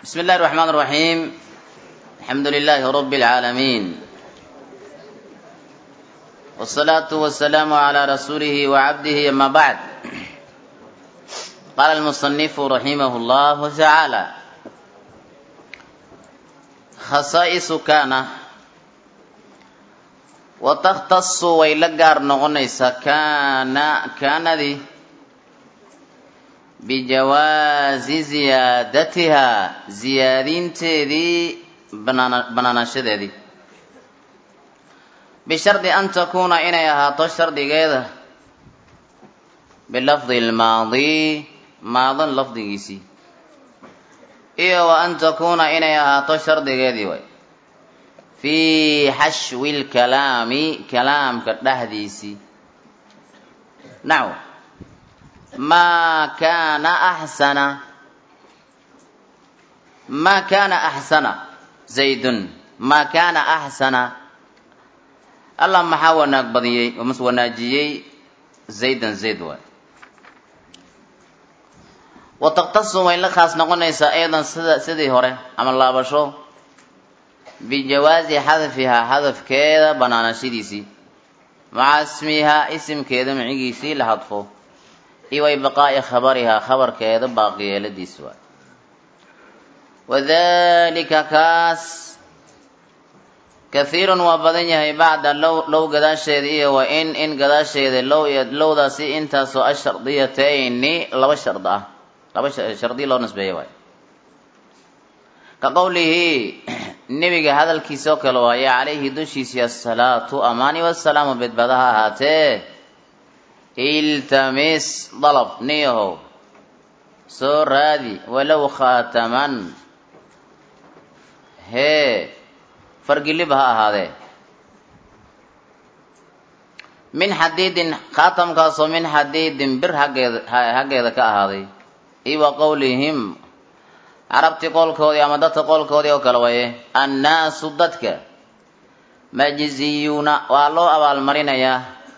بسم الله الرحمن الرحيم الحمد لله رب العالمين والصلاة والسلام على رسوله وعبده أما بعد قال المصنف رحمه الله تعالى خصائص كان وتختص ويلقار نغنيس كان كان ذي bijawaazi ziyaadatihaa ziyaadinteedii banaanaanshadeedii bishardi an takuuna inay ahaato shardigeeda bilafdi lmaadi maadan lafdigiisii iyo wa an takuuna inay ahaato shardigeedii way fii xashwi lkalaami kalaamka dhexdiisii naw maa kaana axsana maa kaana axsana zaydun maa kaana axsana allah maxaa wanaag badiyey mas wanaajiyey zaydan zayd waay wa takhtasu way la khaas noqonaysaa aydan sida sidii hore ama laabasho bijawaazi xadfihaa xadafkeeda banaanashadiisii maca ismihaa isimkeeda micigiisii la hadfo iyo way baqaa'i khabarihaa khabarkeeda baaqiyeeladiis waay wadalika kaas kahiirun waa badan yahay bacda low low gadaasheeda iyo wa in in gadaasheeda low lowdaasi intaasoo ashardiyatayni laba shard ah laba shardiya loo nisbeeya waay ka qowlihi nebiga hadalkiisa oo kale waaye calayhi dushiisii asalaatu amaani wasalaamu bedbadaha ahaatee iltamis dalab niyahow soo raadi walow khaataman hee fargilib ha ahaadee min xadiidin khaatamkaasoo min xadiidin bir haggeeda haggeeda ka ahaaday iyo wa qowlihim carabtii qowlkoodii ama dadka qowlkoodii oo kale waye annaasu dadka majziyuuna waa loo abaalmarinayaa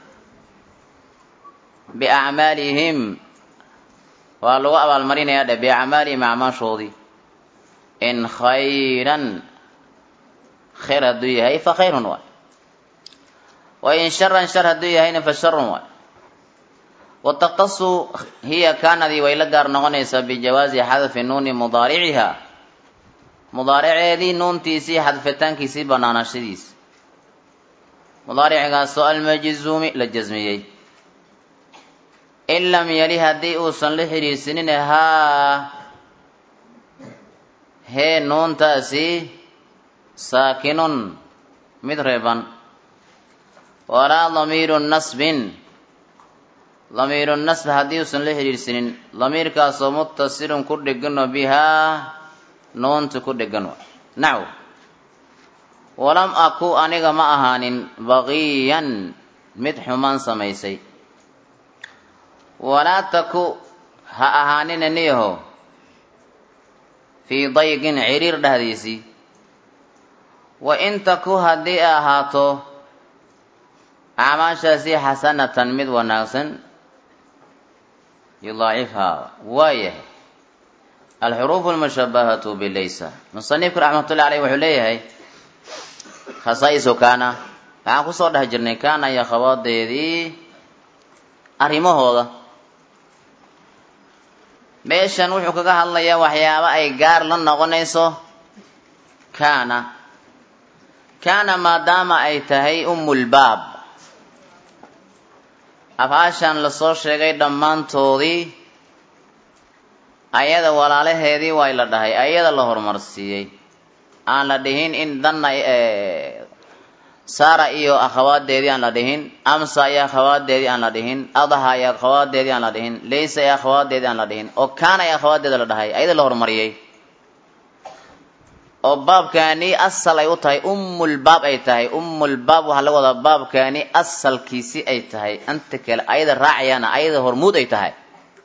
biacmaalihim waa lagu abaalmarinayaa dhe biacmaalihim acmaashoodii in khayran khayr hadduu yahay fa khayrun waay wa in sharan shar hadduu yahayna fa sharun waay wa takhtasu hiya kaanadii way la gaar noqonaysaa bijawaazi xadfi nuuni mudaariciha mudaariceedii nuuntiisii xadfitaankiisii banaanashadiis mudaaricigaasoo almajzuumi la jasmiyey in lam yali haddii uusan la xidhiirsanin haa hee nuuntaasi saakinun mid reeban walaa damiiru nasbin damiiru nasb haddii uusan la xidhiirsanin damiirkaasoo muttasilun ku dhegano bihaa nuunta ku dhegan wa naw walam aku aniga ma ahaanin baqiyan mid xumaan samaysay walaa taku ha ahaanina niyaho fii dayqin ciriir dhexdiisii wa in taku haddii ay ahaato acmaashaasi xasanatan mid wanaagsan yudaacifhaa waa yahay alxuruufu almushabahatu bilaysa musanifku raxmatullahi aleyh wuxuu leeyahay khasaa'isu kaana waxaan kusoo dhex jirnay kaana iyo khawaadeedii arrimahooda meeshan wuxuu kaga hadlayaa waxyaabo ay gaar la noqonayso kaana kaana maadaama ay tahay umulbaab afcaashan lasoo sheegay dhammaantoodii ayada walaalaheedii waa la dhahay ayada la horumarsiiyey aan la dhihin in danna saara iyo akhawaadeedii aan la dhihin amsa iyo akhawaadeedii aan la dhihin adaha iyo akhawaadeedii aan la dhihin laysa iyo akhawaadeedii aan la dhihin oo kaana iyo akhawaadeeda la dhahay ayada la horumariyey oo baabkaani asal ay u tahay ummulbaab ay tahay ummulbaab waxaa laga wadaa baabkaani asalkiisi ay tahay anta kale ayada raacayaana ayada hormuud ay tahay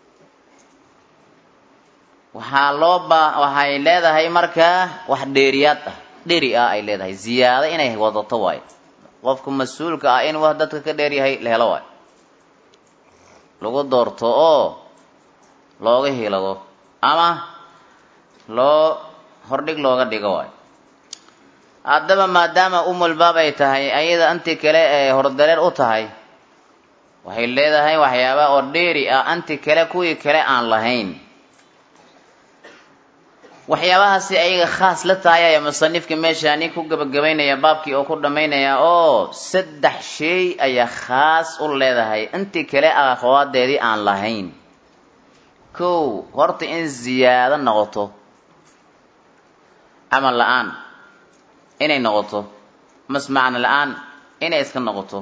waxaa loo ba waxay leedahay markaa wax dheeriyaad ah dheri ah ay leedahay ziyaado inay wadato waayo qofka mas-uulka ah in wax dadka ka dheer yahay la helo waayo lagu doorto oo looga hilado ama loo hordhig looga dhigo waay haddaba maadaama umulbaab ay tahay ayada anti kale ee hordareer u tahay waxay leedahay waxyaaba oo dheeri ah anti kale kuwii kale aan lahayn waxyaabahaasi ayaga khaas la tahay ayaa musanifka meeshaani ku gabagabaynaya baabkii oo ku dhammaynaya oo saddex shay ayaa khaas u leedahay intii kale akhawaadeedii aan lahayn kow horta in ziyaado noqoto camal la-aan inay noqoto mas macno la-aan inay iska noqoto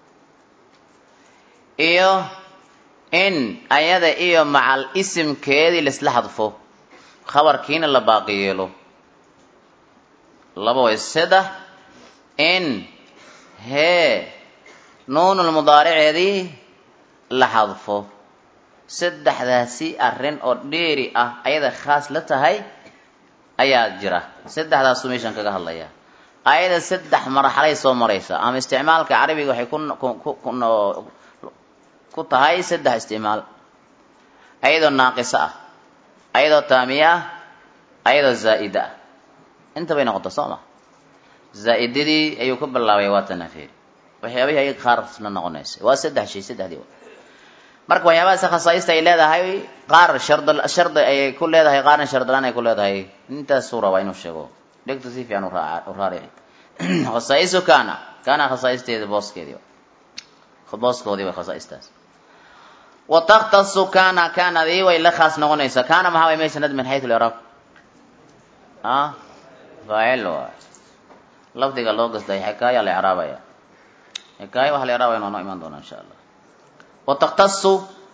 iyo in ayada iyo macal isimkeedii laisla hadfo khabarkiina la baaqi yeelo laba way saddex in hee nuunul mudaariceedii la hadfo saddexdaasi arrin oo dheeri ah ayada khaas la tahay ayaa jira saddexdaasuu meeshaan kaga hadlayaa ayada saddex marxalay soo maraysa ama isticmaalka carabiga waxay ku ku tahay saddex isticmaal ayadoo naaqiso ah ayadoo taamiye ah ayadoo zaa'ida ah intabay noqota soo ma zaa'idadii ayuu ka bilaabay waa tanafeeri waxyaabihii ayaga qaarna noqonaysa waa saddex shay saddexdii marka waxyaabahaas khasaaista ay leedahay qaar shard shardi ayay ku leedahay qaarna shardilaan ay ku leedahay intaasuu rabaa inuu sheego dhegta si fiican u raarici khasaa'isu kaana kaana khasaa'isteeda booskeedii booskoodii way khasaa'istaas wa takhtasu kaana kaanadii way la khaas noqonaysaa kaana maxaa way meesha nad min xaytu liraab ah faacil waay lafdiga loo gastay xikaaya la icraabaya xikaaya waxa la icraabaya waa noo imaan doona insha allah wa takhtasu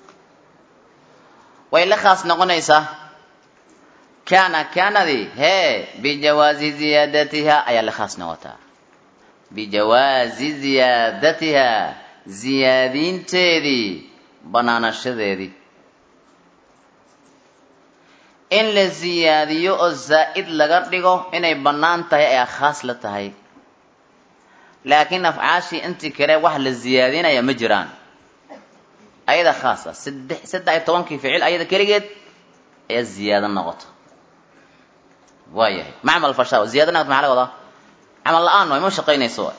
way la khaas noqonaysaa kaana kaanadii hee bijawaazi ziyaadatiha ayaa la khaas noqotaa bijawaazi ziyaadatiha ziyaadinteedii banaanashadeedii in la ziyaadiyo oo zaa'id laga dhigo inay bannaan tahay ayaa khaas la tahay laakiin afcaashii intii kale wax la ziyaadinaya ma jiraan ayada khaas ah saddex saddex iyo tobankii ficil ayada keligeed ayaa ziyaado noqota waa yahay macmal fasha ziyada noqota maxaa laga wadaa camal la-aan waay ma shaqaynayso waay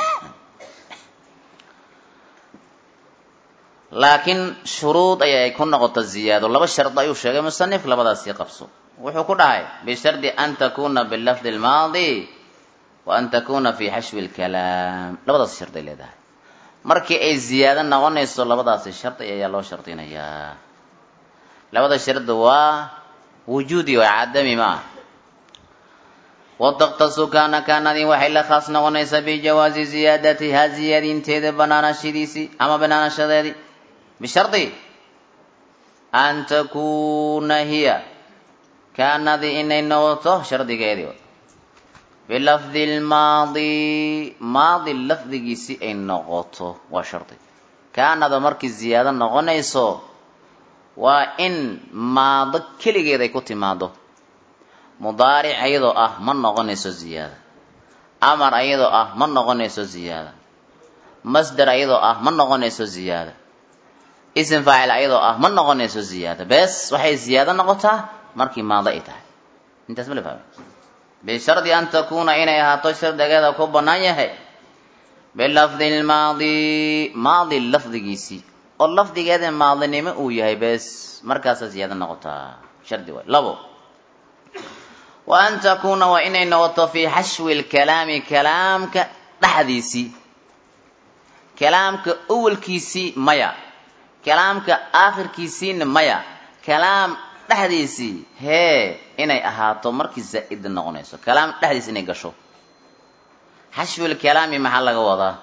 laakiin shuruud ayay ku noqota ziyaado laba shardi ayuu sheegay musanif labadaasii qabso wuxuu ku dhahay bishardi an takuna bilafdi lmaadi wa an takuna fi xashwi lkalaam labadaas shardi ay leedahay markii ay ziyaado noqonayso labadaasi shardi ayaa loo shardinayaa labada shardi waa wujuudi waa cadami ma ah wataktasu kaana kaanadii waxay la khaas noqonaysaa bijawaazi ziyaadatiha ziyaadinteeda banaanashadiisii ama banaanashadeedii bishardi an takuna hiya kaanadii inay noqoto shardigeedii bilafdi lmaadi maadi lafdigiisi ay noqoto waa shardi kaanada markii ziyaado noqonayso waa in maado keligeed ay ku timaado mudaaric ayadoo ah ma noqonayso ziyaada amar ayadoo ah ma noqonayso ziyaada masder ayadoo ah ma noqonayso ziyaada isim faacil ayadoo ah ma noqonayso ziyaada bes waxay ziyaado noqotaa markii maado ay tahay intaas ma la fahmay bishardi an takuna inay ahaato shardigeeda ku bannaan yahay bilafdi lmaadi maadi lafdigiisii oo lafdigeeda maadinimo uu yahay bes markaasa ziyaado noqotaa shardi waay labo wa an takuna waa inay noqoto fii xashwi lkalaami kalaamka dhexdiisii kalaamka awalkiisii maya kalaamka aakhirkiisiina maya kalaam dhexdiisii hee inay ahaato markii zaa'ida noqonayso kalaam dhexdiisi inay gasho xashwilkalaami maxaa laga wadaa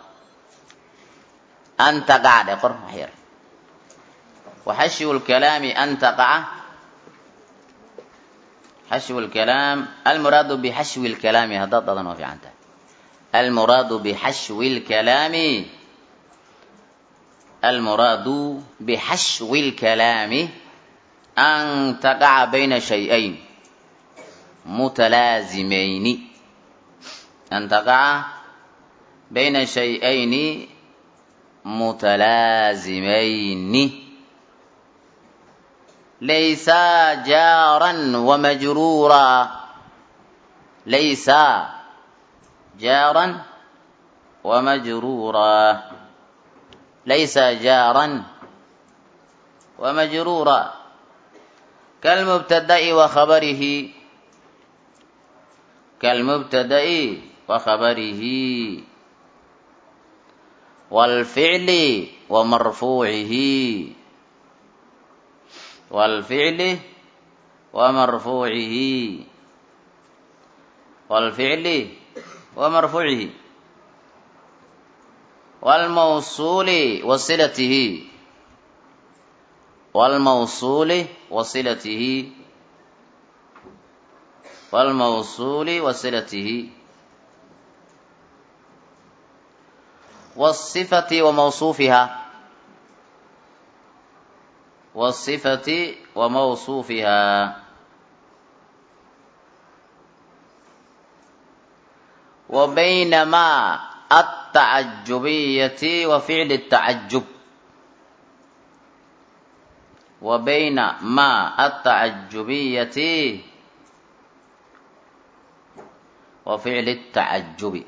an taqaca dhe qor wax yar wa xashwu lkalaami an taqaca xashwu lkalaam almuraadu bixashwi lkalaami haddaad dadan waa fiican tahay almuraadu bixashwi lkalaami almuraadu bixashwi lkalaami an taqaca bayna shay-ayn mutalaazimayni an taqaca bayna shay-ayni mutalaazimayni laysa jaaran wamajruura laysa jaaran wamajruura laysa jaaran wamajruura kalmubtada'i wa khabarihi kalmubtada'i wa khabarihi والفعل ومرفوعه والفعل ومرفوعه والفعل ومرفوعه والموصول وصلته والموصول وصلته والموصول وصلته والصفة وموصوفها والصفة وموصوفها وبينما التعجبية وفعل التعجب وبين ما التعجبية وفعل التعجب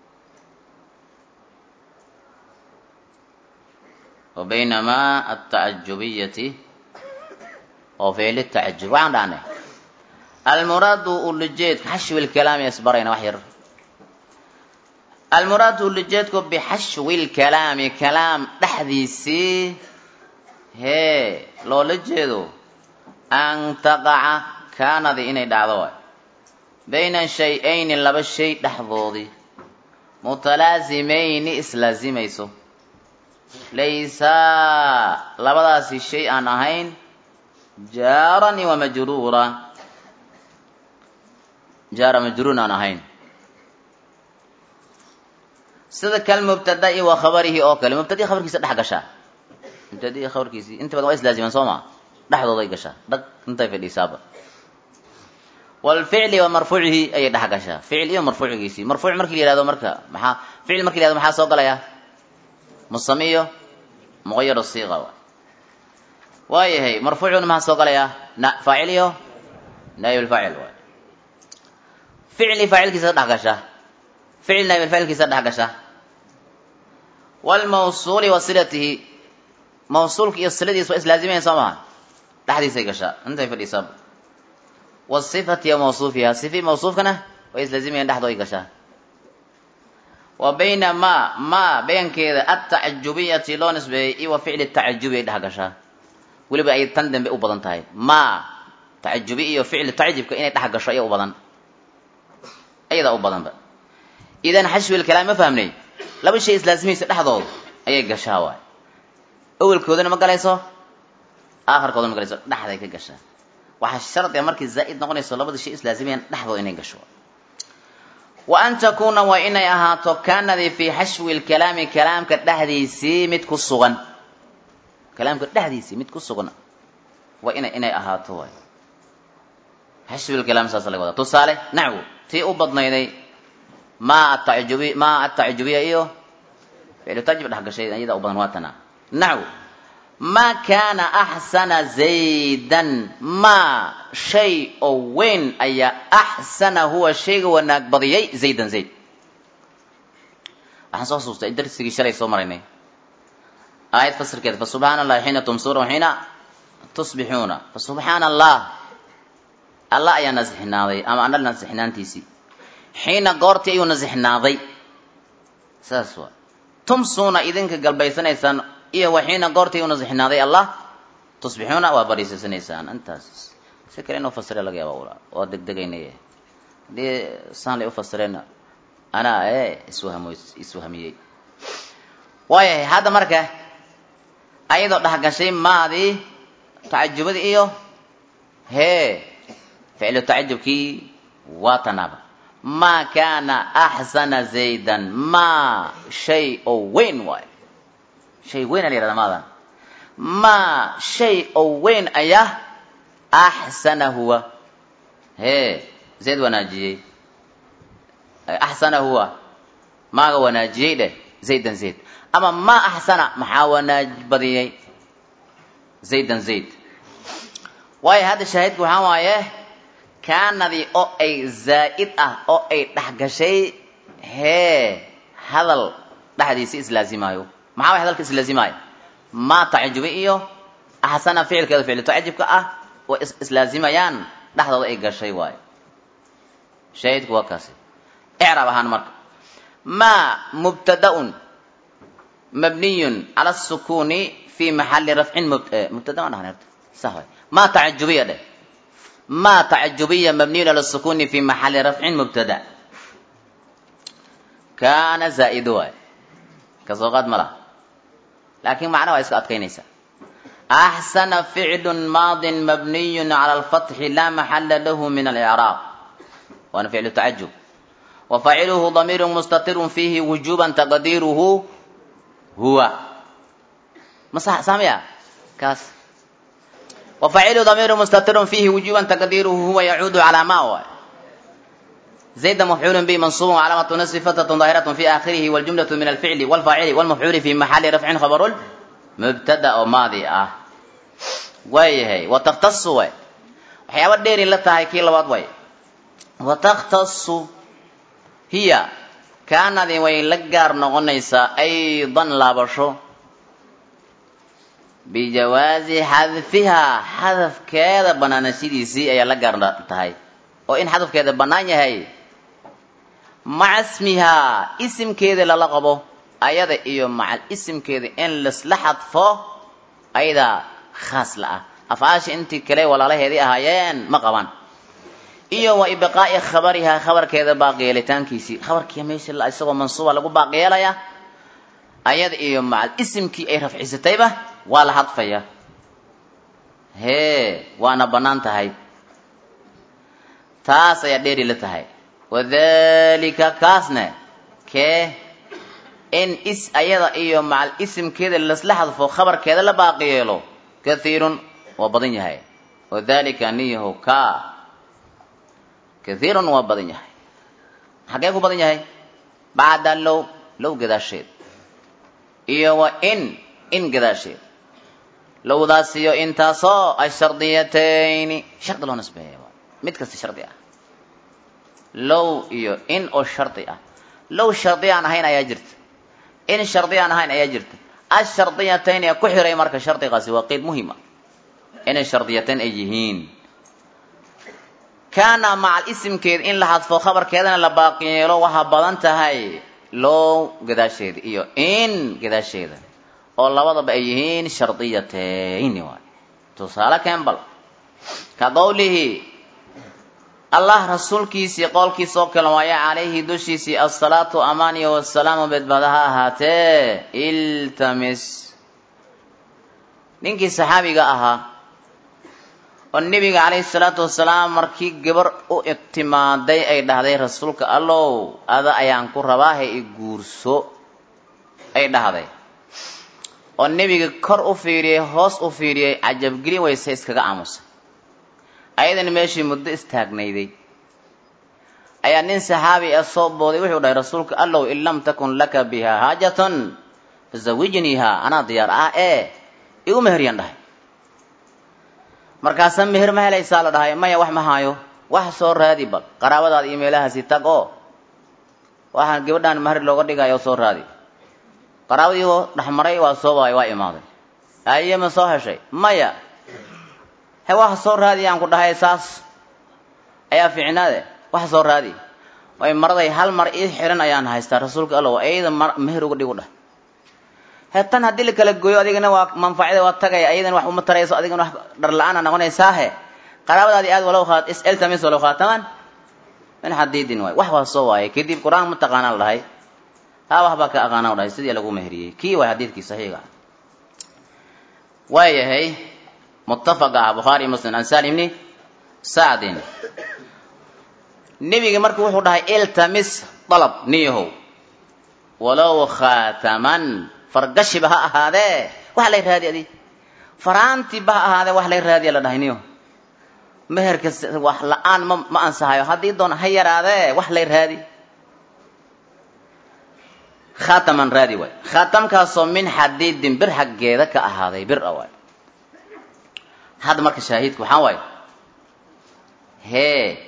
وبينما التعجبية وفعل التعجب وعن عنه المراد اللجيت حشو الكلام يسبرين وحير المراد اللجيت بحشو الكلام كلام تحديثي هي لو لجيدو أن تقع كان ذي إني دعوة بين شيئين لبا الشيء دحضوضي متلازمين إسلازميسو laysa labadaasi shay aan ahayn jaaran wa majruura jaara majruuran aan ahayn sida kal mubtada'i wa khabarihi oo kale mubtadi'i khabarkiisa dhex gashaa mubtadi'i khabarkiisii inta badan waa islaaziman soo maa dhexdooday gashaa dhag intay fadhiisaaba walficli wa marfuucihi ayay dhex gashaa ficil iyo marfuucigiisii marfuuc markii la yihahdo marka maxaa ficil markii la yihahdo maxaa soo galaya musami iyo muqayar siiqa waay waayahay marfuucuna maxaa soo galaya na faacil iyo naayibulfaacil waay ficli faacilkiisa dhex gasha ficil naayibulfaacilkiisa dhex gasha walmawsuuli wa silatihi mawsuulka iyo siladiisa waa islaazimayan soo maha dhexdiisay gashaa intay fadhiisaa wasifati iyo mawsuufiha sifi mawsuufkana way islaazimayan dhexdooday gashaa wa bayna ma ma beenkeeda atacajubiyati loo nisbeeyey iyo wa ficli tacajubi ay dhex gashaa weliba ay tan dambe u badan tahay ma tacajubi iyo ficli tacjibka inay dhex gasho ayaa u badan ayadaa u badanba idan xashwi lkalaam ma fahmnay laba shay islaasimaysa dhexdooda ayay gashaa waay awelkoodana ma galayso aakhirkoodana ma galayso dhexday ka gashaa waxaa shardiga markay zaa'id noqonayso labada shay islaasimayaan dhexdooda inay gasho wa an takuuna waa inay ahaato kaanadii fii xashwi lkalaami kalaamka dhexdiisii mid ku sugan kalaamka dhexdiisii mid ku sugan waa ina inay ahaato waay xashwi lkalaam saasa laga wadaa tusaale nacwo tii u badnayday ma atajubi ma atacajubiya iyo ficlu tajib dhex gashay iyada u badan waa tana nacwo ma kaana axsana zaydan ma shay oo weyn ayaa axsana huwa shayga wanaag badiyay zaydan zayd waxaan soo xasuustay darsigii shalay soo maraynay aayad fasirkeeda fa subxaana allahi xiina tumsuuna wa xiina tusbixuuna fa subxaana allah allah ayaa nasixnaaday ama anal nasixnaantiisii xiina goortii ayuu nasixnaaday saas waa tumsuuna idinka galbaysanaysaan iyo waxiina goortii u nasixnaaday allah tusbixuuna waa bariisasanaysaan intaas si kale inuu fasire laga yaaba ula waa degdegaynay haddii saan lay ufasireen anaa e iswahmo iswahmiyey waayahay hadda marka ayadoo dhexgashay maadii tacajubadii iyo hee ficlu tacajubkii waa tanaaba ma kaana axsana zaydan ma shay oo weyn waayo shay weyn a la yihahda maadan ma shay oo weyn ayaa axsana huwa hee zayd wanaajiyey axsana huwa maaga wanaajiyey dheh zaydan zayd ama ma axsana maxaa wanaaj badiyey zaydan zayd waayo hadda shaahidku waxaa waaye kaanadii oo ay zaa'id ah oo ay dhexgashay hee hadal dhexdiisi islaazimaayo maxaa way hadalka islaazimaayo maa tacajubi iyo axsana ficilkeeda ficli tacajubka ah way islaazimayaan dhexdooda ay gashay waayo shaahidku waa kaasi icraab ahaan marka maa mubtadaun mabniyun cala asukuni fi maxali rafcin mubtada ma dhahan herta sah waay maa tacajubiya dheh maa tacajubiya mabniyun cala sukuni fi maxali rafcin mubtada kaana zaa'ido waay kasoo qaad ma laha laakiin macnaha waa iska adkaynaysaa axsana ficlun maadin mabniyun cala alfatxi laa maxala lahu min alicraab waana ficlu tacajub وفاعله ضمير مستتر فيه وجوبا تقديره هو ما صح سامع كاس وفاعله ضمير مستتر فيه وجوبا تقديره هو يعود على ما هو زيد مفعول به منصوب علامة نصب فتة ظاهرة في آخره والجملة من الفعل والفاعل والمفعول في محل رفع خبر مبتدأ ماضي آه ويهي وتختص وي وحياة دير لتهي كي لباد وي وتختص hiya kaanadii way la gaar noqonaysaa aydan laabasho bijawaazi xadfihaa xadafkeeda banaanashadiisii ayaa la gaar tahay oo in xadafkeeda bannaan yahay maca ismihaa isimkeeda lala qabo ayada iyo macal isimkeeda in laisla xadfo ayadaa khaas la ah afcaasha intii kale walaalaheedii ahaayeen ma qabaan iyo wa ibqaa'i khabarihaa khabarkeeda baaqyeelitaankiisii khabarkii meesha isagoo mansuuba lagu baaqyeelaya ayada iyo macal isimkii ay rafcisatayba waa la hadfaya hee waana bannaan tahay taas ayaa dheeri la tahay wadalika kaasne kee in is ayada iyo macal isimkeeda lasla hadfo khabarkeeda la baaqyeelo kathiirun waa badan yahay wadalika niyahu ka kathiirun waa badan yahay xaggee ku badan yahay bacda low low gadaasheed iyo wa in in gadaasheed lowdaas iyo intaasoo ashardiyatayni shardi loo nisbeeya mid kasta shardi ah low iyo in oo shardi ah low shardi aan ahayn ayaa jirta in shardi aan ahayn ayaa jirta ashardiyatayn ee ku xiray marka shardigaasi waa qeyd muhima inay shardiyatayn ay yihiin kaana macal isimkeeda in la hadfo khabarkeedana la baaqiyeelo waxaa badan tahay low gadaasheeda iyo in gadaasheeda oo labadaba ay yihiin shardiyatayni waay tusaale kembal ka qowlihi allah rasuulkiisii qowlkiisa oo kale waaye calayhi dushiisii asalaatu amaaniya wasalaamu bedbada ha ahaatee iltamis ninkii saxaabiga ahaa oo nebiga calayhi salaatu wasalaam markii gabar u igtimaaday ay dhahday rasuulka allow ada ayaan ku rabaahe i guurso ay dhahday oo nebiga kor u fiiriyey hoos u fiiriyey cajabgelin wayse iskaga aamusay ayadana meeshii muddo istaagnayday ayaa nin saxaabi ah soo booday wuxuu dhahay rasuulka allow in lam takun laka biha haajatun fazawijniiha anaa diyaar ah ee igu meheryaan dhahay markaasa meher ma helaysaa la dhahay maya wax ma haayo wax soo raadi bal qaraabadaada iyo meelahaasi tag oo waxaan gabadhaan mahar looga dhigayo soo raadi qaraabadii dhexmaray waa soo waay waa imaaday aye ma soo heshay maya he wax soo raadi aan ku dhahay saas ayaa fiicnaade wax soo raadi way maraday hal mar ii xiran ayaan haystaa rasuulka allow ayada meher uga dhigu dhah he tan haddii la kala gooyo adigana waa manfacada waa tagaya ayadana wax uma tarayso adigana wax dhar la-aana noqonaysaahe qaraabadaadii aad walow khaat iseltamis walow khaataman min xadiidin waay wax waa soo waaye kadib qur-aan ma taqaanaa la dhahay haa waxbaa ka aqaana la dhahay sidii lagu meheriyey kii waay xadiidkii saxiiga ah waayahay muttafaqa ah bukhaari muslim an salim ibni sacdin nebiga marka wuxuu dhahay iltamis dalab niyahow walow khaataman fargashiba ha ahaadee wax lay raadi adi faraantiba ha ahaadee wax lay raadiya la dhahay niyo meherka wax la-aan ma ma ansahayo haddii doon ha yaraadee wax lay raadi khaataman raadi waay khaatamkaasoo min xadiidin bir xaggeeda ka ahaaday bir a waay hadda marka shaahidku waxaa waaye hee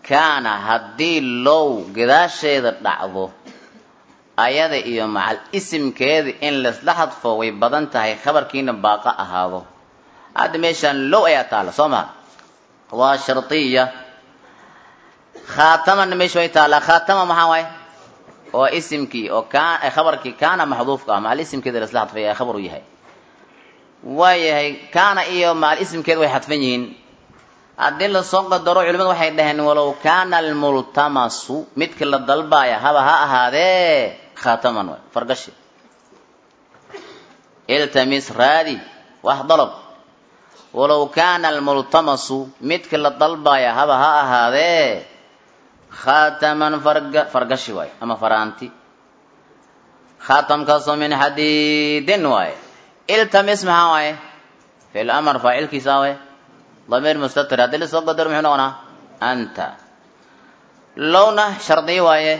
kaana haddii low gadaasheeda dhacdo ayada iyo macal isimkeeda in laisla hadfo way badan tahay khabarkiina baaqa ahaado hadda meeshaan low ayaa taalla soo maha waa shardiya khaatamana meesha way taallaa khaatama maxaa waaye waa isimkii oo kaan khabarkii kaana maxduufka ah macal isimkeeda laisla hadfay ee khabar u yahay waayahay kaana iyo macal isimkeeda way xadfan yihiin haddii lasoo qadaro culimadu waxay dhaheen walow kaana almultamasu midka la dalbaaya haba ha ahaadee khaataman waay fargashi iltamis raadi wax dalab walow kaana almultamasu midka la dalbaaya haba ha ahaadee khaataman farga fargashi waaye ama faraanti khaatamkaasoo min xadiidin waaye iltamis maxaa waaye fil amar faacilkiisa waaye damiir mustatir haddii lasoo qadaro muxuu noqonaa anta lowna shardi waaye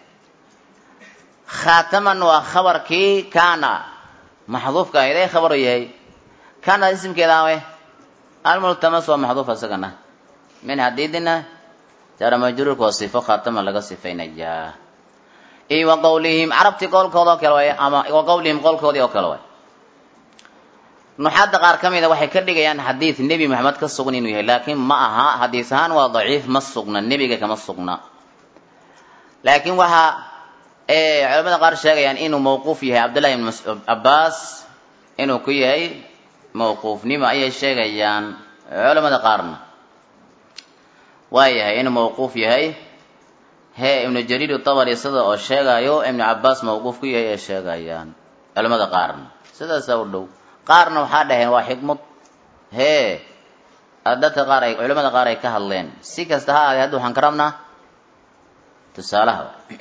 khaataman waa khabarkii kaana maxduufka ahayd ee khabaru yahay kaana isimkeeda awe almultamas waa maxduuf isagana min xadiidina jara majruurka waa sifo khaatama laga sifaynayaa iyo wa qawlihim carabtii qowlkooda oo kale waaye ama wa qawlihim qowlkoodii oo kale waaye nuxaadda qaar ka mida waxay ka dhigayaan xadiid nebi maxamed ka sugan inuu yahay laakiin ma aha xadiis ahaan waa daciif ma sugna nebiga kama sugna laakiin waxaa culamada qaar sheegayaan inuu mawquuf yahay cabdullahi ibn cabbaas inuu ku yahay mawquufnimo ayay sheegayaan culamada qaarna waa yahay inuu mawquuf yahay hee ibnu jariir tabari sida oo sheegayo ibnu cabbaas mawquuf ku yahay ay sheegayaan culamada qaarna sidaasaa u dhow qaarna waxaa dhaheen waa xikmad hee dadka qaar ay culamada qaar ay ka hadleen si kasta ha aadee hadda waxaan ka rabnaa tusaalaha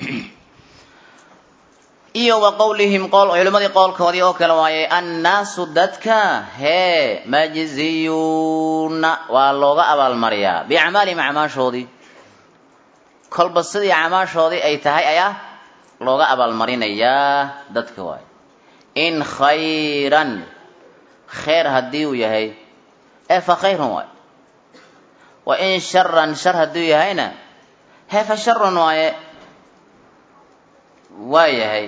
iyo wa qowlihim qool culimadii qowlkoodii oo kale waaye annaasu dadka hee majziyuuna waa looga abaalmariyaa biacmaalihim acmaashoodii kolba sidii acmaashoodii ay tahay ayaa looga abaalmarinayaa dadka waaye in khayran khayr haddii uu yahay ee fa khayrun waaye wa in sharan shar hadduu yahayna hee fa sharun waaye waa yahay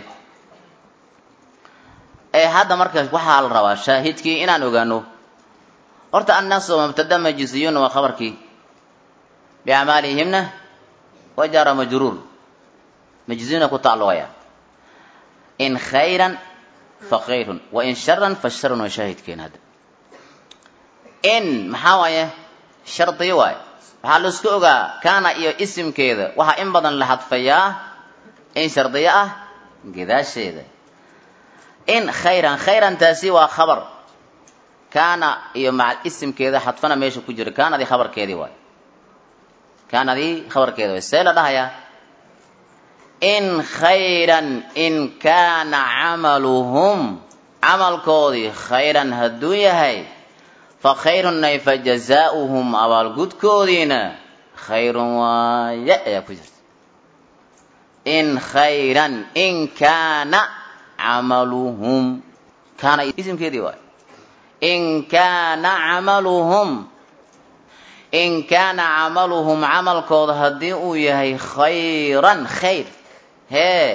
ee hadda marka waxaa la rabaa shaahidkii inaan ogaano horta annaasu mubtada majziyuuna waa khabarkii biacmaalihimna wa jara majruur majziyuuna ku tacalluqaya in khayran fa khayrun wa in sharan fa sharun waa shaahidkeena hadda in maxaa waaye shardiyo waaye waxaa la isku ogaa kaana iyo isimkeeda waxaa in badan la hadfayaa in shardiyo ah gadaasheeda in khayran khayran taasi waa khabar kaana iyo macal isimkeeda xadfana meesha ku jira kaanadii khabarkeedii waay kaanadii khabarkeeda waay see la dhahayaa in khayran in kaana camaluhum camalkoodii khayran hadduu yahay fa khayrun ay fa jazaauhum abaalgudkoodiina khayrun waaye ayaa ku jirta in khayran in kaana camaluhum kaana isimkeedii waay in kaana camaluhum in kaana camaluhum camalkooda haddii uu yahay khayran khayr hee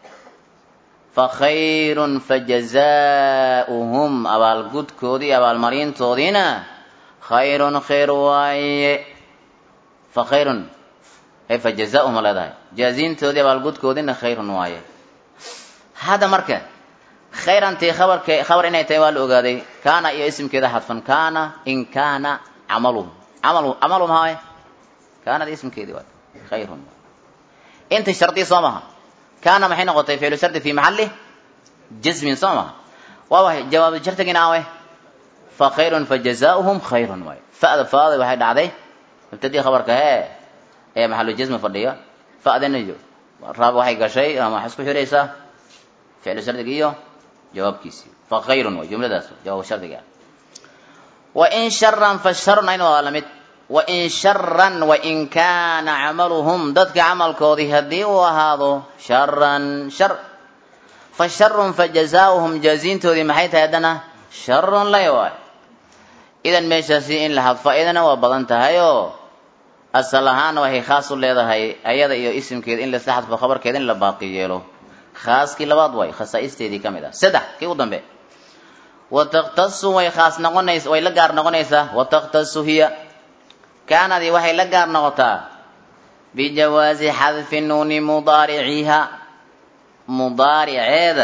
fa khayrun fa jazaauhum abaalgudkoodii abaalmarintoodiina khayrun khayr waaye fa khayrun hey fa jazaauhum a leedahay jaaziintoodii abaalgudkoodiina khayrun waaye hadda marka khayrantii khabarke khabar inay tahay waa la ogaaday kaana iyo isimkeeda xadfan kaana in kaana camaluhum camalu camalu maxaa waay kaanada ismkeedii waay khayrun inta shardi soo maha kaana maxay noqotay ficlu shardi fi maxali jasmin soo maha waa waay jawaabu shardigina awe fa khayrun fa jazaauhum khayrun waay fa'da faada waxay dhacday mubtadii khabarka hee ee maxalu jasmi fadhiya fa'dana raab waxay gashay ama waxay isku xiraysaa ficlu shardiga iyo jawaabkiisii fa khayrun way jumladaas jawaab shardiga wain sharan fa sharun ayna waa lamid wain sharan wain kaana camaluhum dadka camalkoodii haddii uu ahaado sharan shar fa sharun fa jazaauhum jaaziintoodii maxay tahay haddana sharun lay waay idan meeshaasi in la hadfo idana waa badan tahay oo asal ahaanna waxay khaas u leedahay ayada iyo isimkeeda in lasla xadfo khabarkeeda in la baaqi yeelo khaaskii labaad waay khasaa'isteedii ka mid ah saddex kii u dambe wa takhtasu way khaas noqonays way la gaar noqonaysaa wa takhtasu hiya kaanadii waxay la gaar noqotaa bijawaazi xadfi nuuni mudaariciha mudaariceeda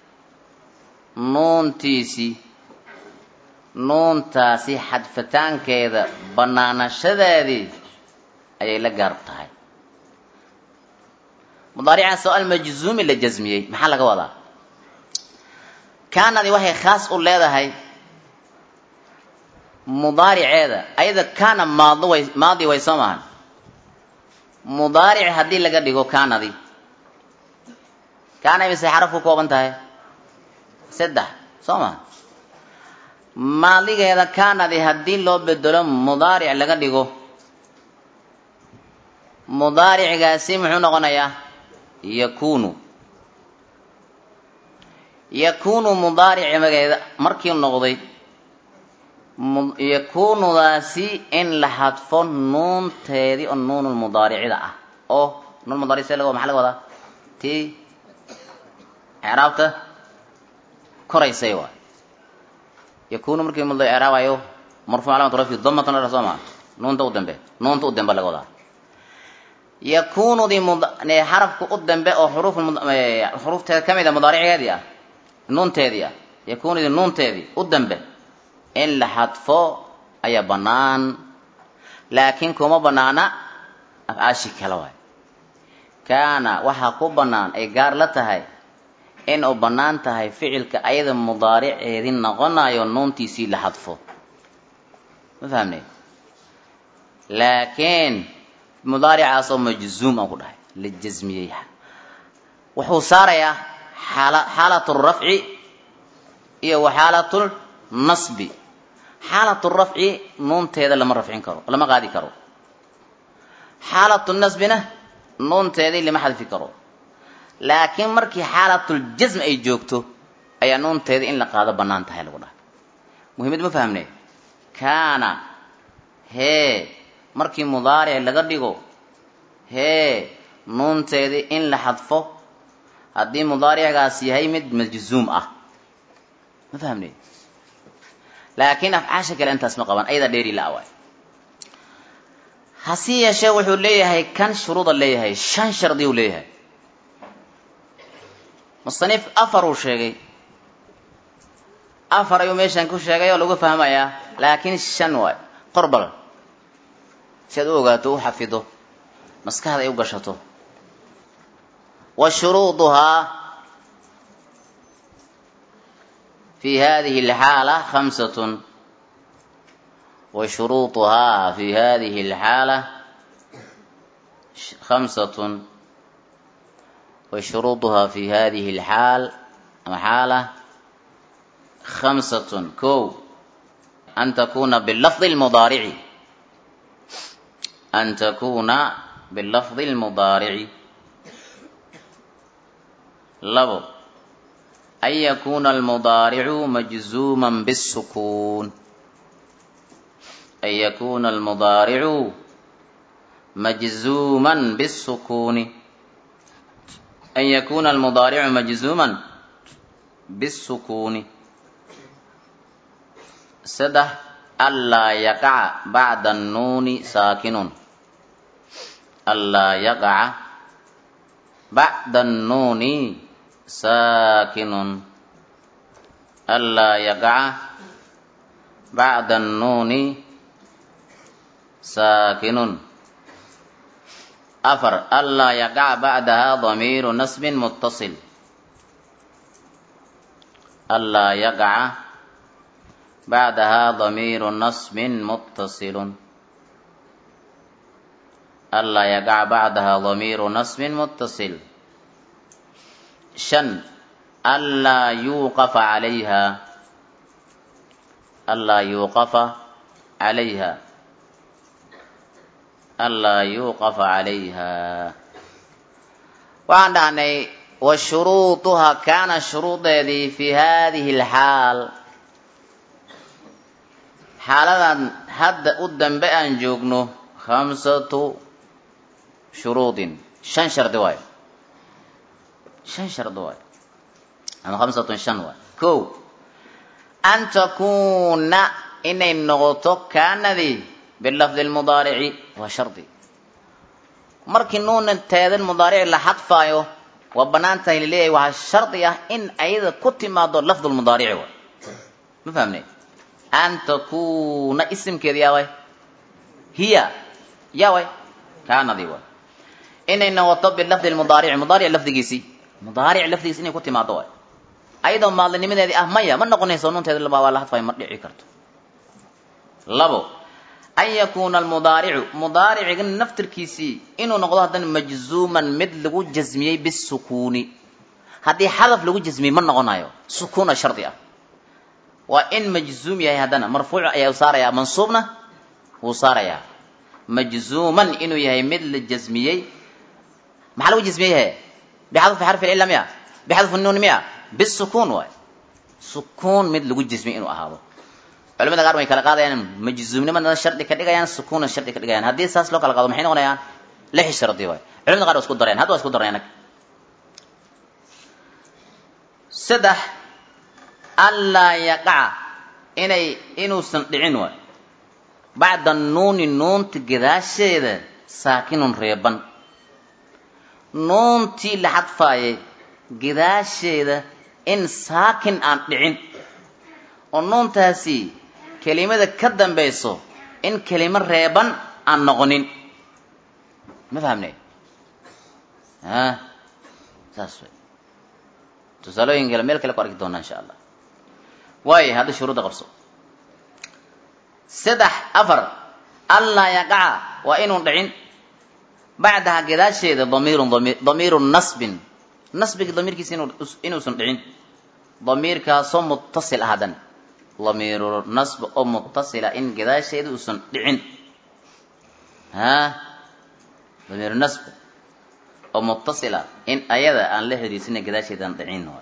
nuuntiisii nuuntaasi xadfitaankeeda banaanashadeedii ayay la gaar tahay mudaaricaas oo almajzuumi la jasmiyey maxaa laga wadaa kaanadii waxay khaas u leedahay mudaariceeda ayada kaana maado way maadi way soo maahan mudaaric haddii laga dhigo kaanadii kaana imise xaraf ku kooban tahay saddex soo maha maadigeeda kaanadii haddii loo bedelo mudaaric laga dhigo mudaaricigaasi muxuu noqonayaa yakunu yakunu mudaarici mageeda markii noqday yakunudaasi in la xadfo nuunteedii oo nuunulmudaaricida ah oo nuun mudaaric see laga maxaa laga wadaa tii icraabta koraysay waay yakunu markii muddo icraabayo marfuuc calaamatu rafi damatan la soo maa nuunta u dambe nuunta u dambe laga wadaa yakunudii xarafka u dambe oo xuruuf xuruufteeda ka mid a mudaaricigeedii ah nuunteedii ah yakunudii nuunteedii u dambe in la xadfo ayaa bannaan laakiin kuma bannaana afcaashi kale waay kaana waxaa ku bannaan ay gaar la tahay in uu bannaan tahay ficilka ayada mudaariceedii noqonayo nuuntiisii la xadfo ma fahamne laakiin mudaaricaas oo majzuum aan ku dhahay la jasmiyey wuxuu saarayaa xaala xaalatu rafci iyo wa xaalatu nasbi xaalatu rafci nuunteeda lama rafcin karo lama qaadi karo xaalatu nasbina nuunteedii lama xadfi karo laakiin markii xaalatul-jasm ay joogto ayaa nuunteeda in la qaado bannaan tahay lagu dhahay muhiimad ma fahamne kaana hee markii mudaaric laga dhigo hee nuunteedii in la xadfo haddii mudaaricgaas yahay mid majzuum ah ma fahamne laakiin afcaasha kale intaas ma qaban ayada dheeri la waay hase yeeshee wuxuu leeyahay kan shuruuda leeyahay shan shardi uu leeyahay musanif afar uu sheegay afar ayuu meeshan ku sheegay oo lagu fahmayaa laakiin shan waay qorbal si aad u ogaato u xafido maskaxda ay u gashato wa shuruuduhaa fi hadihi alxaala khamsatun wa shuruuduhaa fi hadihi alxaala khamsatun وشروطها في هذه الحال حالة خمسة كو أن تكون باللفظ المضارع أن تكون باللفظ المضارع لفظ أن يكون المضارع مجزوما بالسكون أن يكون المضارع مجزوما بالسكون أن يكون المضارع مجزوما بالسكون سده ألا يقع بعد النون ساكن ألا يقع بعد النون ساكن ألا يقع بعد النون ساكن أفر ألا يقع بعدها ضمير نسب متصل ألا يقع بعدها ضمير نصب متصل ألا يقع بعدها ضمير نصب متصل شن ألا يوقف عليها ألا يوقف عليها ألا يوقف عليها waxaan dhahnay wa shuruuduha kaana shuruudeedii fi hadihi alxaal xaaladan hadda u dambe aan joogno khamsatu shuruudin shan shardi waayo shan shardi waayo ama khamsatun shan waayo ko an takuuna inay noqoto kaanadii bilafdi lmudaarici waa shardi markii nuuna teedan mudaarici la xadfaayo waa banaan tahay laleeyahay waxaa shardi ah in ayada ku timaado lafdu lmudaarici waay ma fahamne an takuuna isimkeeda yaa way hiya yaa way kaanadii waay inay noqoto bilafdi lmudaarici mudaaric lafdigiisii mudaaric lafdigiisi inay ku timaado waay ayadoo maadlinimadeedii ah maya ma noqonayso nunteeda laba waa la hadfayo ma dhici karto labo an yakuuna almudaaricu mudaariciga naftirkiisii inuu noqdo haddana majzuuman mid lagu jasmiyey bisukuuni haddii xadaf lagu jasmiyey ma noqonayo sukuuna shardi ah waa in majzuum yahay haddana marfuuc ayaa saarayaa mansuubna wuu saarayaa majzuuman inuu yahay mid la jasmiyey maxaa lagu jasmiyey he bixadfi xarfi cilla miya bixadfi nuun miya bisukuun waay sukuun mid lagu jasmiyey inuu ahaado culamada qaar way kala qaadayaan majzuumnimadana shardi ka dhigayaan sukuuna shardi ka dhigayaan haddii saas loo kala qaado maxay noqonayaan lix shardi waay culamada qaar waa isku dareen hadda waa isku dareen saddex anlaa yaqaca inay inuusan dhicin waay bacda nuuni nuunta gadaasheeda saakinun reeban nuuntii la xadfaayay gadaasheeda in saakin aan dhicin oo nuuntaasi kelimada ka dambayso in kelimo reeban aan noqonin ma fahamne a saas way tusaalooyin kale meel kale ku arki doonaa insha allah waayo hadda shuruudda qabso saddex afar allaa yaqaca waa inuun dhicin bacdaha gadaasheeda damiirun damiir damiiru nasbin nasbiga damiirkiisa inu inuusan dhicin damiirkaasoo muttasil ah haddan damiiru nasb oo muttasila in gadaasheeda uusan dhicin ha damiiru nasb oo muttasila in ayada aan la xiriirsina gadaasheedaan dhicin waay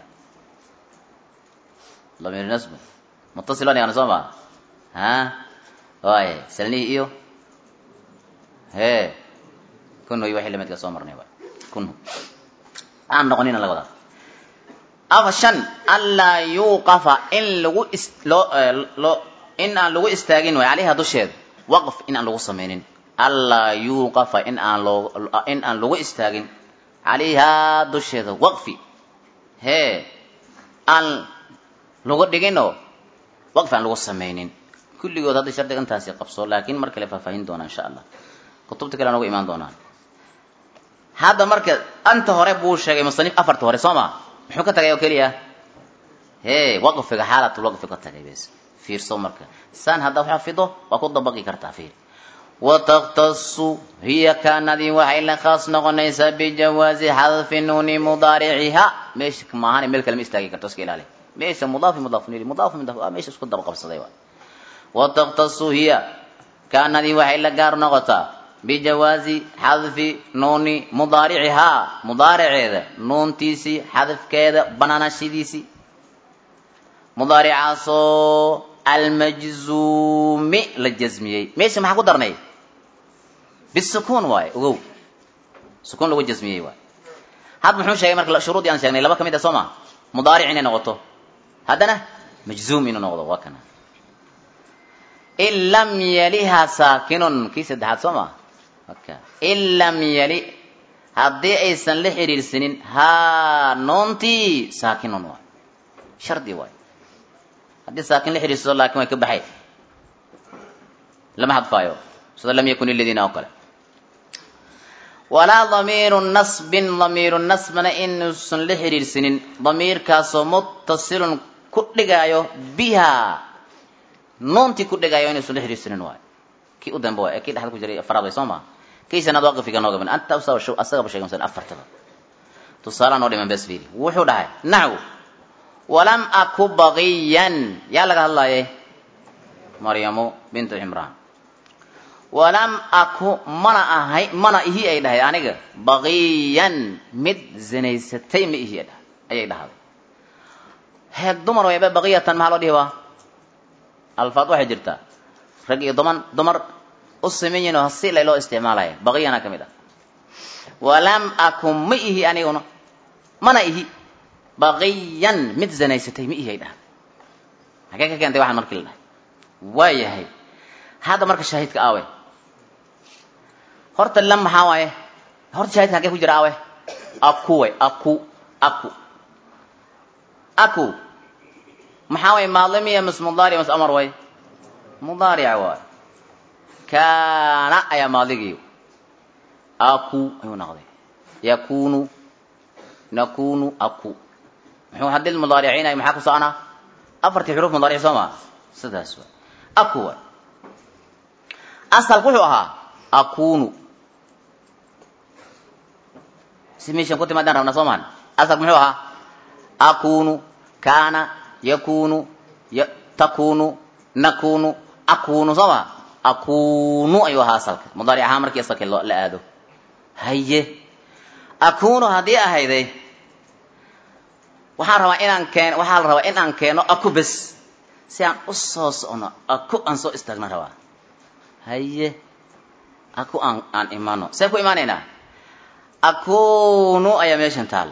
damiiru nasb muttasil waan yaqana soo maa ha waay salnihi iyo hee kunhu iyo waxii lamidka soo marnay waay kunhu aan noqonina laga wadaa afa shan anlaa yuuqafa in lagu is loo loo in aan lagu istaagin waay calayha dusheeda waqf in aan lagu samaynin anlaa yuuqafa in aan loo in aan lagu istaagin calayhaa dusheeda waqfi hee aan lagu dhiginoo waqfi aan lagu samaynin kulligood hadda shardiga intaasi qabso laakiin mar kale faahfaahin doonaa insha allah kutubta kale aan uga imaan doonaan hadda marka anta hore buu sheegay musanif afarta hore soo ma muxuu ka tagay oo keliya hee waqfiga xaalatul waqfi ka tagay bes fiirso marka saan haddaa xafido waa ku dabaqi kartaa fiir wataktasu hiya kaanadii waxay la khaas noqonaysaa bijawaazi xadfi nuuni mudaariciha meesha maahan meel kale ma istaagi karto iska ilaali meesha mudaafi mudaafun ili mudaafu mudaaf waa meesha isku daba qabsaday waa wataktasu hiya kaanadii waxay la gaar noqotaa bijawaazi xadfi nuuni mudaaricihaa mudaariceeda nuuntiisii xadafkeeda banaanashidiisii mudaaricaasoo almajzuumi la jasmiyey meesha maxaa ku darnay bisukuun waaye ogow sukuun lagu jasmiyey waay hadda muxuu sheegay marka shuruudii aan sheegnay laba ka mid ah soo ma mudaaric inay noqoto haddana majzuum inuu noqdo waa kana in lam yaliha saakinun kii saddexaad soo ma aka in lam yali haddii aysan la xiriirsanin haa noontii saakinun waay shardi waay haddii saakin la xiriirsado laakin way ka baxay lama hadfaayo sida lam yakun iladiina oo kale walaa damiiru nasbin damiiru nasbana inuusan la xiriirsanin damiirkaasoo muttasilun ku dhigaayo biha nuuntii ku dhigaayo inuusan la xiriirsanin waayo kii u dambe waay kii dhexda ku jiray afraad way soo maa kii shanaad waaqifiga nooga ban anta asagaba sheegay masalan afartada tusaalaa noo dhiman bes fiiri wuxuu dhahay naxw walam aku baqiyan yaa laga hadlaaye maryamu bintu cimraan walam aku mana ahay mana ihi ay dhahay aniga baqiyan mid zinaysatay ma ihi ayay dhahday heeg dumar wayba baqiyatan maxaa loo dhihi waa alfaad waxay jirtaa rag iyo duman dumar u sameeyin oo si loo isticmaalaya baqiyana ka mid ah walam akun ma ihi aniguna mana ihi baqiyan mid zanaysatay ma ihi ay dhahay hagee ka keentay waxaan markii la dhahay waa yahay hadda marka shaahidka aawe horta lam maxaa waaye horta shaahidka hagee ku jira aawe aku way aku aku aku maxaa waye maadlimiya mas mudaaric mas amar way mudaarica waay kaana ayaa maadigii aku ayuu noqday yakunu nakunu aku muxuu haddii mudaariciinaya maxaa ku soconaa afartii xuruuf mudaaric soo maa sidaas waay aku waay asalku wuxuu ahaa akunu si meeshan ku timaadaan rabna soo mahan asalku muxuu ahaa akunu kaana yakunu takunu nakunu akunu soo ma akunu ayuu ahaa asalka mudaaric ahaan markii asalka la aado haye akunu haddii ahayday waxaan rabaa inaan keen waxaa la rabaa in aan keeno aku bes si aan u soo socono aku aan soo istaagna rabaa haye aku aan aan imaano see ku imaanaynaa akunu ayaa meeshan taalla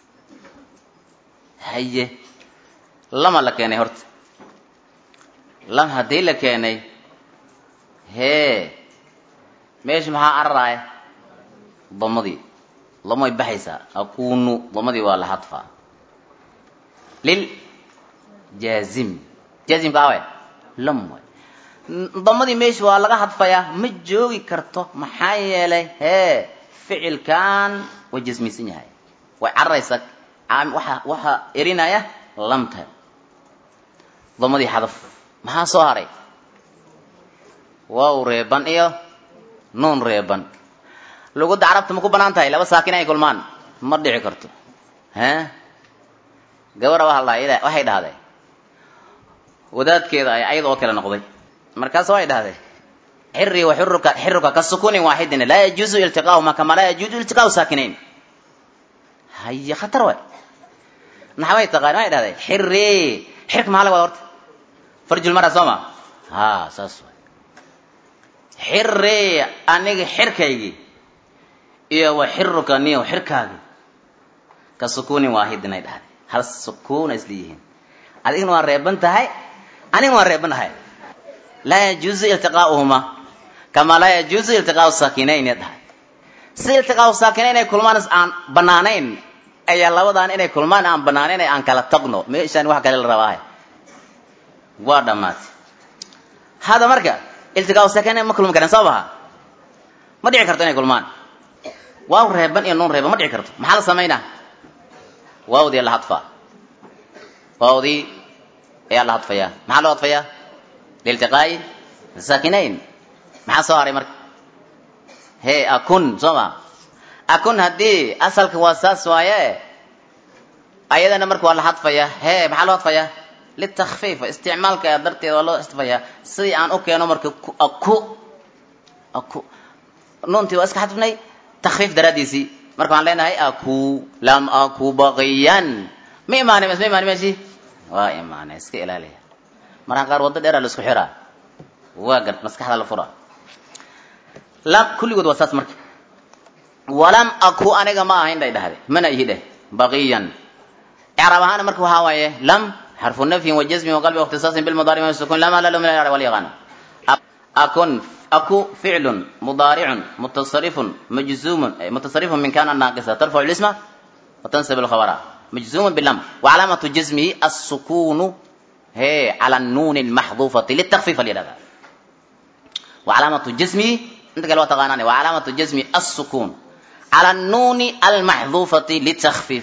haye lama la keenay horta lam haddii la keenay hee meesha maxaa cararaaya damadii lamay baxaysaa akunu damadii waa la hadfaa lil jaazim jaazimka awe lam way damadii meesha waa laga hadfayaa ma joogi karto maxaa yeelay hee ficilkan way jasmisan yahay way cararaysaa waxa waxa erinaya lamta damadii xadaf maxaa soo haray waaw reeban iyo nuun reeban lugadda carabta ma ku banaan tahay laba saakin ay kulmaan ma dhici karto he gabara waa la waxay dhahday wadaadkeeda ay ayada oo kale noqday markaas waxay dhahday xiri wa xiruka xiruka ka sukuunin waaxidin laa yajuuzu iltiqaahuma kama laa yajuuzu iltiqaahu saakinayn haye khatar way naxway taqaan waxay dhahday xiri xirka maxaa laga wada horta farjulmara soo ma ha saas way xiri aniga xirkaygii iyo wa xiruka niyo xirkaagi ka sukuunin waahidin ay dhahday hal sukuuna isla yihiin adigna waa reeban tahay anigna waan reeban tahay laa yajuuzu iltiqaauhuma kamaa laa yajuuzu iltiqaau saakinayn ya dhahay si iltiqaau saakinayn ay kulmaan aan banaanayn ayaa labadaan inay kulmaan aan banaanayn aan kala tagno meeshaan wax kale la rabaahay waa dhammaatay hada marka iltiqaau saakinayn ma kulmi kareen soo maha ma dhici karto inay kulmaan waaw reeban iyo nuun reeban ma dhici karto maxaa la samaynaa waawdii la hadfaa waawdii ayaa la hadfayaa maxaa loo hadfayaa liiltiqaa'i saakinayn maxaa soo haray marka hee akun soo ma akun haddii asalka waa saas waaye ayadana marka waa la hadfayaa hee maxaa loo hadfayaa litakfiif isticmaalka darteeda waa loo hadfayaa sidii aan u keeno marka aku aku nuuntii waa iska hadfnay takfiif daraaddiisii marka waxaan leenahay aku lam aku baqiyan ma imaanin ma imaanin meeshii waa imaanay iska ilaaliya markaa qaar waddo dheeraa la isku xiraa waa gar maskaxda la fura lam kulligood waa saas marka walam aku aniga ma ahayn dhay dhahday mana ihi dheh baqiyan icraab ahaana marka waxaa waaye lam xarfu nafyin wa jazmin wa qalbi ikhtisaasin bilmudaari ma sukun lama lalo min al walyaqan akun aku ficlun mudaaricun mutasarifun majzuumun mutasarifun min kana naaqisa tarfacu lisma wa tansib alkhabara majzuumun bilam wa calaamatu jazmihi assukunu he cala annuuni almaxduufati litakfiif alyadhada wa calaamatu jazmihi inta kale waa taqaanaan wa calaamatu jazmi assukun cala annuuni almaxduufati litakfiif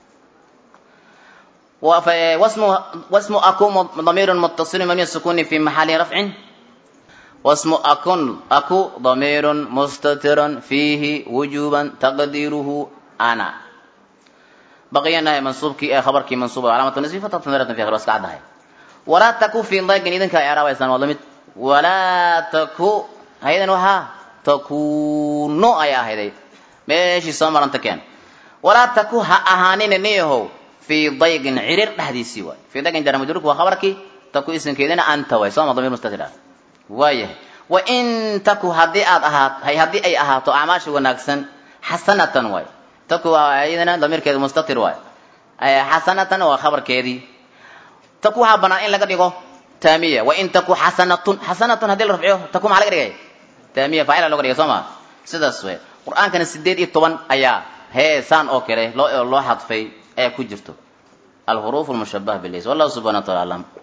واسم واسم أكو ضمير متصل مبني السكون في محل رفع واسم أكن أكو ضمير مستتر فيه وجوبا تقديره أنا بقي أنها منصوب كي خبر كي منصوب علامة النسب فتطمرة في خلاص قعدها ولا تكو في ضيق إذن كإعراب إسلام والله ولا تكو هيدا وها تكون أيا هيدا ماشي سمر أنت كان ولا تكو ها أهانين نيهو في ضيق عرير حديثي واي في ضيق جرى مجرك وخبرك تكو اسم كيدنا أنت واي صام ضمير مستتر وايه wa in taku haddii aad ahaat hay haddii ay ahaato acmaasha wanaagsan xasanatan waay taku waa iyadana damiirkeedu mustatir waay xasanatan waa khabarkeedii taku waxaa banaan in laga dhigo taamiya wa in taku xasanatun xasanatun haddii la rafciyo taku maxaa laga dhigay taamiya faacila loga dhigay soo ma sidaas wey qur-aankana sideed iyo toban ayaa heesaan oo kale loo loo xadfay ayaa ku jirto alhuruuf almushabah bilis wallahu subxana wa taala aclam